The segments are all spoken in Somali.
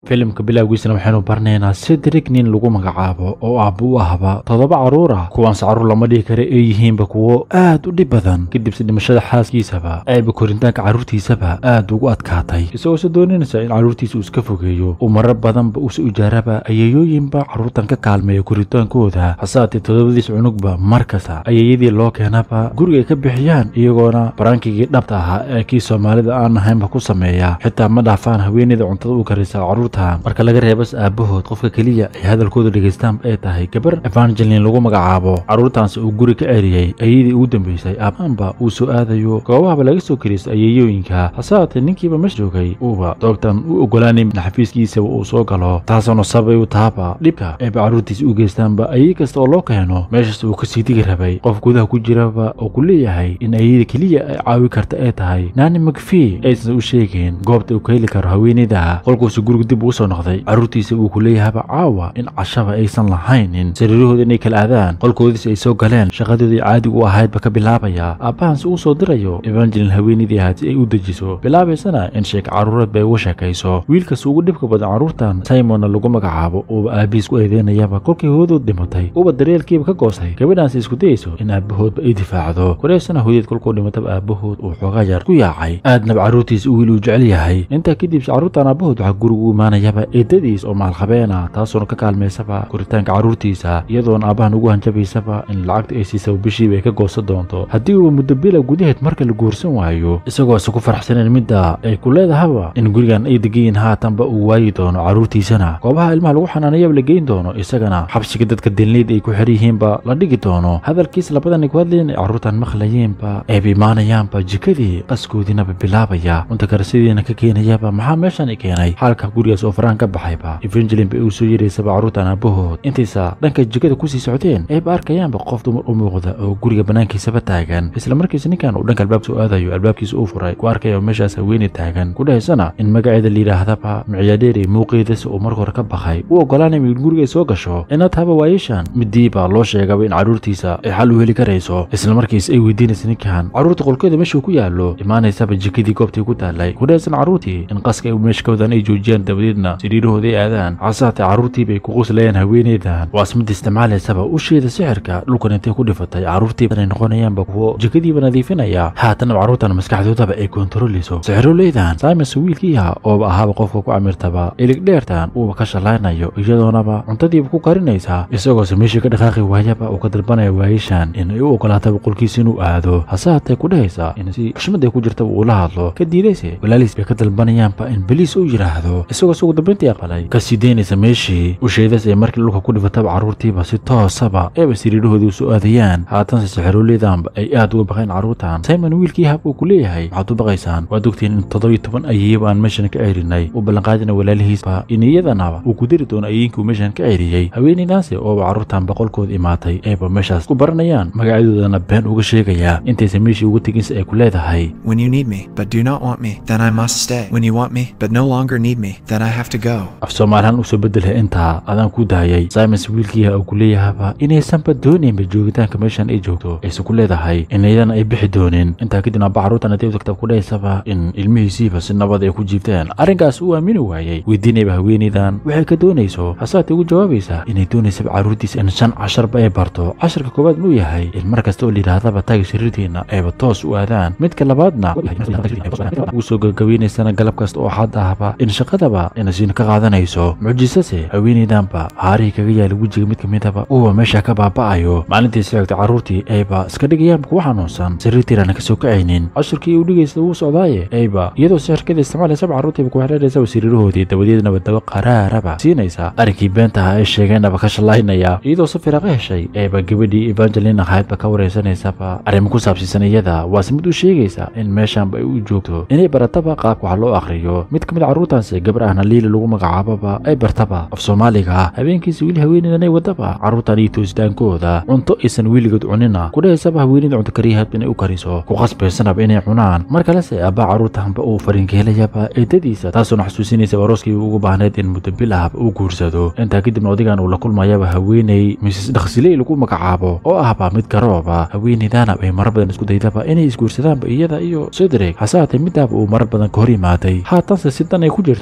filimka bilowgiisana waxaynu barnaynaa cedric nin lagu magacaabo oo aabba u ahba toddoba carruur ah kuwaanse carruur lama dhihi kara ay yihiinba kuwo aad u dhib badan kadibse dhimashada xaaskiisaba ayba korintaanka carruurtiisaba aad ugu adkaatay isagoose dooninaysa in carruurtiisa uu iska fogeeyo uu marar badanba uuse ujaaraba ayeeyooyinba carruurtan ka kaalmeeya koritaankooda hasaatee toddobadiis cunugba mar kasta ayeeyadii loo keenaba guriga ay ka bixiyaan iyagoona baraankigii dhabta ahaa ee kii soomaalida aan ahaynba ku sameeya xitaa ma dhaafaan haweeneyda cuntada u karisa carruurta marka laga reebas aabahood qofka keliya ay hadalkooda dhegaystaan ay tahay gabar evangelin lagu magacaabo carruurtaanse uu guri ka ceriyey ayadii ugu dambaysay aabaanba uu soo aadayo goobahaba laga soo kariisa ayeeyooyinka hase haatee ninkiiba mesh joogay uuba doogtan u ogolaanay in xafiiskiisaba uu soo galo taasoona sabay u taaba dhibka ayba carruurtiisa u geystaanba ayey kasta oo loo keeno meeshaas uu kasii digi rabay qof gudaha ku jiraba oo ku leeyahay in ayada keliya ay caawi karta ay tahay naani magfii aysan u sheegeen goobta uu ka heli karo haweeneyda qolkuusu guriga dib uu soo noqday carruurtiisa uu ku leeyahaba caawa in cashaba aysan lahaynin sariirahooda inay kala aadaan qolkoodiis ay soo galeen shaqadoodii caadigu u ahaydba ka bilaabaya aabbahanse uu soo dirayo evangelin haweeneydii ahaad si ay u dejiso bilaabaysana in sheeka carruureed bay uga sheekayso wiilkas ugu dhibka badan carruurtan simonna lagu magacaabo uuba aabihiis ku eedeynayaba kolkii hoodood dhimatay uuba daryeelkiiba ka goostay gabadhaanse isku dayayso in aabahoodba ay difaacdo koreysana hooyaed kolkuu dhimataba aabahood uu xoogaa yar ku yaacay aadnaba carruurtiisa wiil uu jecel yahay intaa kadibse carruurtan aabahood waxaa gurigu u imaanayaba eedadiis oo maalqabeena taasoona ka kaalmaysaba koritaanka carruurtiisa iyadoona aabbahan ugu hanjabaysaba in lacagta ay siisaba bishiiba ay ka goosan doonto haddii uuba muddo bila gudaheed marka la guursan waayo isagoo ise ku faraxsaneen midda ay ku leedahaba in gurigan ay degayiin haatanba uu waayi doono carruurtiisana goobaha ilmaha lagu xanaanayaba la geyn doono isagana xabsiga dadka dilnayd ay ku xer yihiinba la dhigi doono hadalkiis labadan ay ku hadlayen ay carruurtan maqlayeenba ayba imaanayaanba jikadii qaskoodiinaba bilaabaya cunta karasidiina ka keenayaba maxaa meeshan i keenay xaalka gurigaas oo faraan ka baxayba evangelin bay uu soo yiraysaba carruurtan aabahood intaysa dhanka jikada kusii socdeen ayba arkayaanba qof dumar u muuqda oo guriga bannaankiisaba taagan isla markiisa ninkan uu dhanka albaabka soo aadayo albaabkiisa uu furay ku arkaya meeshaas haweeney taagan ku dhahaysana in magaceeda layidhaahdaba micyaadheeri muuqeedasi uu marka hore ka baxay u ogolaanaya in guriga ay soo gasho inaad haba waayeshan midiiba loo sheegaba in carruurtiisa ay xal u heli karayso isla markiisa ay weydiinaysa ninkan carruurta qolkeeda meeshuu ku yaallo imaanaysaba jikadii goobtii ku taallay ku dhahaysana carruurtii in qaska ay meeshkoodan ay joojiyaan dabadeedna sariirahooda ay aadaan casaatee carruurtiibay ku quslayaan haweeneydan waas mid isticmaalaysaba usheeda sixirka dhulkan intay ku dhifatay carruurtiibanay noqonayaanba kuwo jikadiiba nadiifinaya haatanaba carruurtan maskaxdoodaba ay kontarolayso sixiroleydan simons wiilkiiha ooba ahaaba qofka ku camirtaba iligdheertan uuba ka shalaynayo iyadoonaba cuntadiiba ku karinaysa isagoose meeshii ka dhaqaaqi waayaba uu ka dalbanaya waayishan in ay u ogolaataba qolkiisa inuu aado hase haatee ku dhahaysa in si xushmad ay ku jirtaba uu la hadlo ka diidayse walaaliis bay ka dalbanayaanba in beliis u yidhaahdo isagoo sugu dambayntii aqbalay kasii daynaysa meeshii usheedas ee markii dhulka ku dhifataba carruurtiiba si toosaba eeba siriirahoodii u soo aadayaan haatanse sixiroleydanba ay aad uga baqeen carruurtan simon wiilkii hab uu ku leeyahay waxaad u baqaysaan waad ogtiin in toddobiyo toban ayeeyaba aan meeshan ka ceerinay uu ballanqaadina walaalihiisba in iyadanaba uu ku dari doono ayeyinkuu meeshan ka ceeriyey haweeneydaanse ooba carruurtan boqolkooda imaatay eeba meeshaas ku baranayaan magacyadoodana been uga sheegaya intaysa meeshii uga teginsa ay ku leedahay When you need me, but do not want me, then I must stay. When you want me, but no longer need me, then I have to go. af soomaalihaan usoo bedelha intaa adaan ku daayay simons wiilkiiha uu ku leeyahaba inaysanba doonaynba joogitaanka meeshan ay joogto aysan ku leedahay in iyadana ay bixi doonin intaa kadib aaba carruurtan haday u tagta ku dhahaysaba in ilmihiisiiba si nabad ay ku jiifteen arrinkaas uu aamini waayey weydiinayba haweeneydan waxay ka doonayso hasaatee ugu jawaabaysa inay doonaysaba carruurtiisa in shan casharba ay barto casharka koowaad inuu yahay in mar kasta oo layidhaahdaba taagi sariirtiina ayba toos u aadaan midka labaadna ugu soo gabagabeynaysana galab kasta oo xad ahba in shaqadaba inasiin ka qaadanayso mucjisase haweeneydanba haarihii kaga yaala wejiga mid kamidaba uuba meesha ka baaba'ayo maalintii sixigta carruurtii ayba iska dhigayaanba kuwa xanuunsan sariirtiirana kasoo kacaynin cashirkii uu dhigaysa wuu socdaaye ayba iyadoo sixirkada isticmaalaysaba carruurtiiba ku xereeraysaba sariirahoodii dabadeednaba daba qaraaraba siinaysa arrinkii beentaha ay sheegeenaba ka shallaynaya iyadoo si firaaqo heshay ayba gabadhii evangelin ahaydba ka wareysanaysaba arrimo ku saabsiisan iyada waase mid u sheegaysa in meeshanba ay u joogto inay barataba qaabka wax loo akhriyo mid ka mid carruurtaanse gabar ahna liili lagu magacaababa ay bartaba af soomaaliga ah habeenkiisa wiil haweeneydan ay wadaba carruurtan iyo toositaankooda cunto aysan weligood cunina ku dhahaysaba haweeneyda cunto kariyahaadba inay u kariso ku qasbaysanaba inay cunaan mar kalese abbaa carruurtanba uu fariinkeelayaba eedadiisa taasoona xasuusinaysa arooskii ugu baahnayd in muddo bil ahba uu guursado intaa kadibna odigan uu la kulmayaba haweeney misis dhaksiley lagu magacaabo oo ahba mid garooba haweeneydaana ay marar badan isku daydaba inay isguursadaanba iyada iyo cedric hase haatee midaaba uu marar badan ka hor yimaaday haatanse si dan ay ku jirto kaga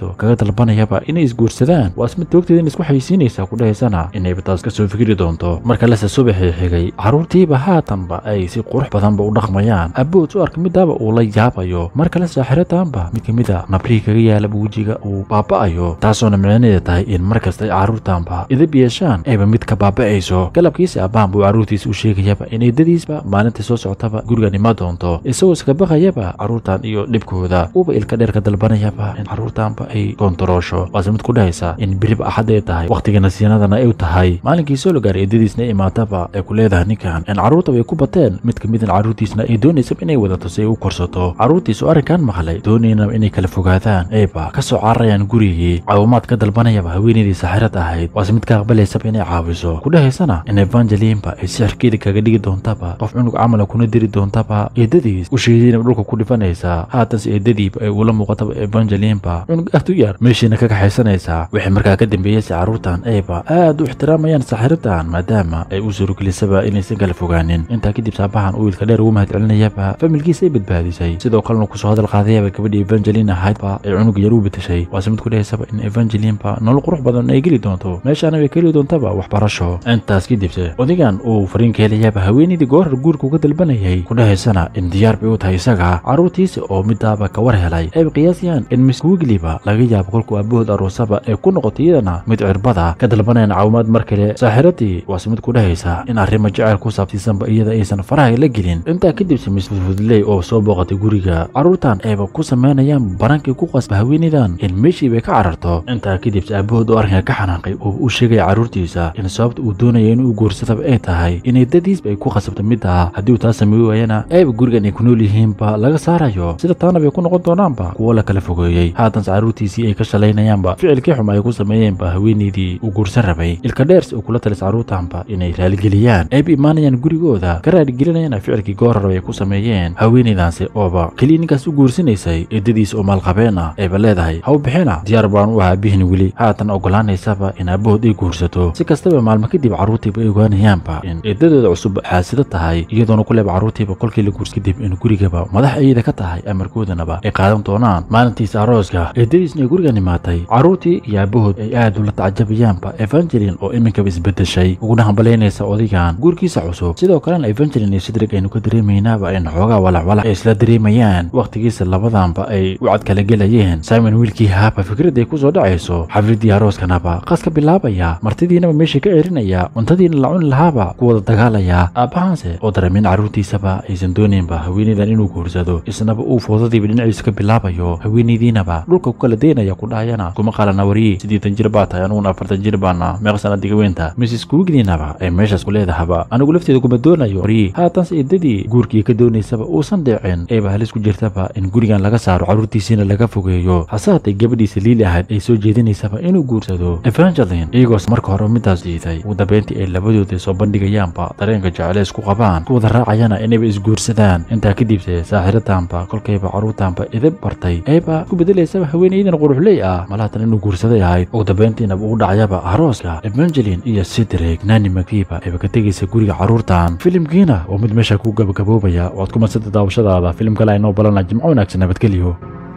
dalbanayaba inay isguursadaan waa ismid toogteeda in isku xaysiinaysa ku dhahaysana inayba taas ka soo fikri doonto marka lase subaxii xigay carruurtiiba haatanba ay si qurux badanba u dhaqmayaan abood u arka midaaba uu la yaabayo mar kale saaxiradaanba mid ka mid a nabrihi kaga yaalaba wejiga uu baaba'ayo taasoona micnaheeda tahay in mar kasta ay carruurtaanba idab yeeshaan ayba mid ka baaba'ayso galabkiisa abbaan buu carruurtiisa u sheegayaba in eedadiisba maalintai soo socotaba gurigan ima doonto isagoo iska baqayaba carruurtan iyo dhibkooda uuba ilka dheer ka dalbanayaba in carruurtaanba ay koontaroosho waase mid ku dhahaysa in beriba axad ay tahay wakhtiga nasiinadana ay tahay maalinkii soo la gaaray eedadiisna imaataba ay ku leedahay ninkan in carruurta way ku bateen mid ka midan carruurtiisna ay doonaysaba inay wadato si ay u korsato carruurtiisu arrinkan maqlay doonaynaba inay kala fogaadaan ayba ka soo cararayaan gurigii caawimaad ka dalbanayaba haweenaydii saxirad ahayd waase mid ka aqbalaysaba inay caawiso ku dhahaysana in evangelinba ay sixirkeeda kaga dhigi doontaba qof cunug camala kuna diri doontaba eedadiis u sheediinaba dhulka ku dhifanaysa haatanse eedadiiba ay ula muuqataba evangelinba cunug aad u yar meeshiina ka kaxaysanaysaa wixii markaa ka dambeeyeysa carruurtan ayba aad u ixtiraamayaan saxiradan maadaama ay u suuragelisaba inaysan kala fogaanin intaa kadib saabahan uu wiilka dheer ugu mahad celinayaba familkiisa ay badbaadisay sidoo kalena kusoo hadal qaadayaba gabadhii evangelin ahaydba ay cunug yar u betashay waase mid ku dhahaysaba in evangelinba nolol qurux badan ay geli doonto meeshaana way ka heli doontaba waxbarasho intaas kadibse odigan uu fariin ka helayaba haweenaydii goorar guurka uga dalbanayay ku dhahaysana in diyaar bay u tahay isaga carruurtiisa oo midaaba ka war helay ayba qiyaasayaan in miss wigliba laga yaabo kolkuu aabahood aroosaba ee ku noqotay iyadana mid cirbada ka dalbanayaan caawimaad mar kale saaxiradii waase mid ku dhahaysa in arrimo jecel ku saabsiisanba iyada aysan faraha la gelin intaa kadibse miss fudfudley oo soo booqatay guriga carruurtan ayba ku samaynayaan banankii ku qasba haweenaydan in meeshii bay ka cararto intaa kadibse aabahood oo arrinka ka xanaaqay oo u sheegaya carruurtiisa in sababta uu doonaya inuu guursadaba ay tahay inay dadiisba ay ku khasabto midda haddii uu taa sameey waayana ayba gurigan ay ku nool yihiinba laga saarayo sida taana bay ku noqon doonaanba kuwo la kala fogeeyey haatanse carruurtiisii ay ka shalaynayaanba ficilkii xuma ay ku sameeyeenba haweenaydii uu guursan rabay ilka dheers uu kula talis carruurtaanba inay raaligeliyaan ayba imaanayaan gurigooda ka raaligelinayana ficilkii goorarab ay ku sameeyeen haweenaydaanse ooba keliya ninkaas u guursanaysay eedadiis oo maalqabeen ah ayba leedahay ha u bixina diyaar baan u ahaa bihin weli haatan ogolaanaysaba in aabahood ay guursato si kastaba maalmo kadib carruurtiiba ay ogaanayaanba in eedadooda cusub xaasida tahay iyadoona ku leeba carruurtiiba kolkii la guurs kadib in gurigaba madax ayada ka tahay amarkoodanaba ay qaadan doonaan maalintiisa arooska eedadiisna ay gurigan imaatay carruurtii iyo aabahood ay aad ula tacajabayaanba evangelin oo iminkaba isbedeshay uguna hambalaynaysa odigan guurkiisa cusub sidoo kalena evangelin iyo sidrig aynu ka dareemaynaaba in xoogaa walacwalac ay isla dareemayaan wakhtigiisa labadanba ay u cad kala gelayeen simon wiilkii haaba fikradday ku soo dhacayso xafladii arooskanaba qas ka bilaabaya martidiinaba meesha ka erinaya cuntadiina la cuni lahaaba ku wada dagaalaya aabbahaanse oo dareemin carruurtiisaba aysan doonaynba haweenaydan inuu guursado isnaba uu foodadiiba dhinaciisa ka bilaabayo haweenaydiinaba dhulka ku kala daynaya ku dhahayana kuma qalana wariye siddeetan jir baa tahay aniguna afartan jir baana meeqa sanadiga weynta mrs kuwigninaba ay meeshaas ku leedahaba anigu lafteeda kuma doonayo wariye haatanse eedadii guurkii ka doonaysaba uusan dhicin ayba halis ku jirtaba in gurigan laga saaro carruurtiisiina laga fogeeyo hase haatay gabadhiisa liili ahayd ay soo jeedinaysaba inuu guursado evangelin iyagoos marka hore midaas diiday ugu dambeyntii ay labadooda soo bandhigayaanba dareenka jecleys ku qabaan ku wada raacayana inayba isguursadaan intaa kadibse saaxiradaanba kolkayba carruurtaanba idib bartay ayba ku bedelaysaba haweenaydan quruxley ah malaatan inuu guursaday ahayd ugu dambeyntiinaba ugu dhacayaba arooska evangelin iyo sidreg nani makiiba ayba ka tegaysa guriga carruurtan filimkiina oo mid meesha ku gabagaboobaya waad ku madsanta daawashadaada filim kale aynoo balana jimco wanaagsan nabadgelyo